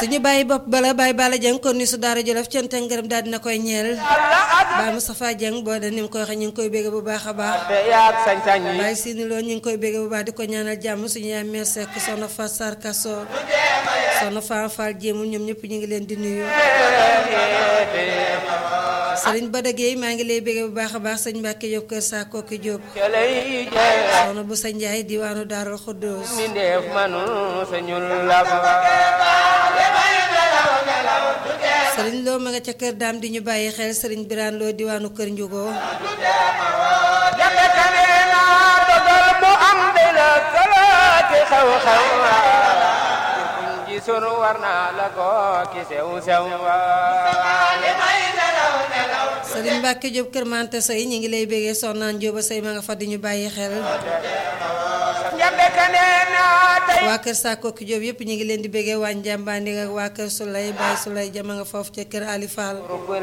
suñu bàyyi bopp bala bàyyi bala jëng kon ni su daara jolof cant ak ngërëm daal dina koy ñeel Baye Moustapha Dieng boo de ni mu koy waxee ñu ngi koy bégg bu baax a baax te yaag sañ-sañ yi Baye Sini Lo ñu ngi koy bégg bu baax di ko ñaanal jàmm suñu yaay mère Seck soxna Fatou Sarr Kasso soxna Fane Fall jéemul ñoom ñëpp ñu ngi leen di nuyu Serigne Bada Gueye maa ngi lay bégg bu baax a baax sëñ Mbacke Diop kër saa kooki Diop ca lay jeex soxna bu sa Njaay diwaanu Daarul Xuddoos mi ndeef manu sañul la fa Serigne Lo ma nga ca kër daam di ñu bàyyi xel Serigne Birane Lo diwaanu kër Njugo jafe tane na dogal mu am de la kalaati xew-xew kuñ gisul war naa la ko ki sew sew Serigne Mbacke Diop kër Mante Sey ñu ngi lay bégee soxnaan Jóoba Sey ma nga fa di ñu bàyyi xel jafe tane na tey waa kër saa kooki Diop yëpp ñu ngi leen di bégee waa Njàmbaandi ak waa kër Souley Baye Souley jama nga foofu ca kër Ali Fall